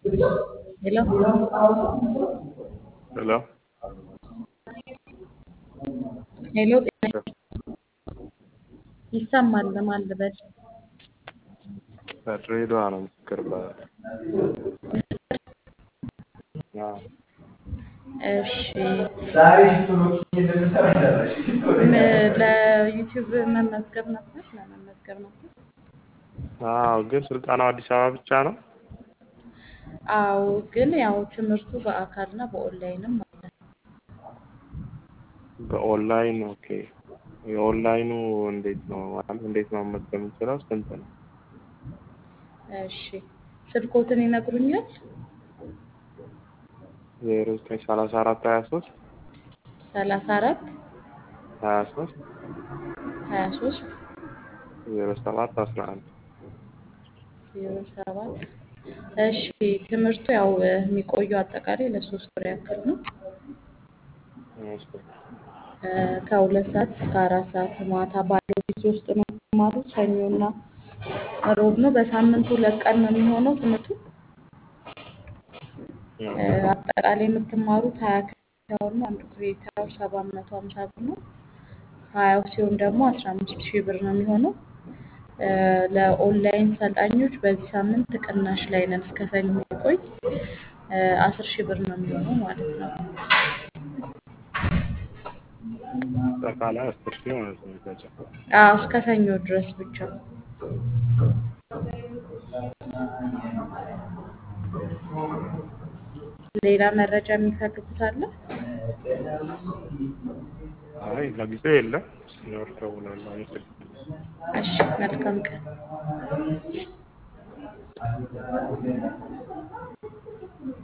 Hello? ሄሎ ሄሎ ጤና ይሰማል። ለማን ልበል? ከድሬዳዋ ነው ምስክር እባላለሁ። አዎ እሺ ም- ለዩቲዩብ መመዝገብ ነበር ለመመዝገብ ነበር። አዎ፣ ግን ስልጠናው አዲስ አበባ ብቻ ነው? አዎ ግን ያው ትምህርቱ በአካልና በኦንላይንም አለ። በኦንላይን ኦኬ። የኦንላይኑ እንዴት ነው ማለት እንዴት ነው መመዝገብ የምንችለው? ስንት ነው? እሺ ስልኮትን ይነግሩኛል? ዜሮ ዘጠኝ ሰላሳ አራት ሀያ ሶስት ሰላሳ አራት ሀያ ሶስት ሀያ ሶስት ዜሮ ሰባት አስራ አንድ ዜሮ ሰባት እሺ ትምህርቱ ያው የሚቆየው አጠቃላይ ለሶስት ወር ያክል ነው። እሺ። እ ከሁለት ሰዓት እስከ አራት ሰዓት ማታ ባለው ጊዜ ውስጥ ነው የምትማሩት። ሰኞና ሮብ ነው። በሳምንት ሁለት ቀን ነው የሚሆነው ትምህርቱ። እ አጠቃላይ የምትማሩት ሀያ ክሬዲት አወር ነው። አንዱ ክሬዲት አወር ሰባት መቶ ሀምሳ ብር ነው። ሀያው ሲሆን ደግሞ አስራ አምስት ሺህ ብር ነው የሚሆነው። እ ለኦንላይን ሰልጣኞች በዚህ ሳምንት ቅናሽ ላይ ነን። እስከ ሰኞ የሚቆይ እ አስር ሺህ ብር ነው የሚሆነው ማለት ነው። አጠቃላይ አስር ሺህ ማለት ነው የሚፈጀው። አዎ እስከ ሰኞ ድረስ ብቻ። ሌላ መረጃ የሚፈልጉት አለ? አይ ለጊዜው የለም። ሲኖር እደውላለሁ። አመሰግናለሁ። እሺ መልካም ቀን።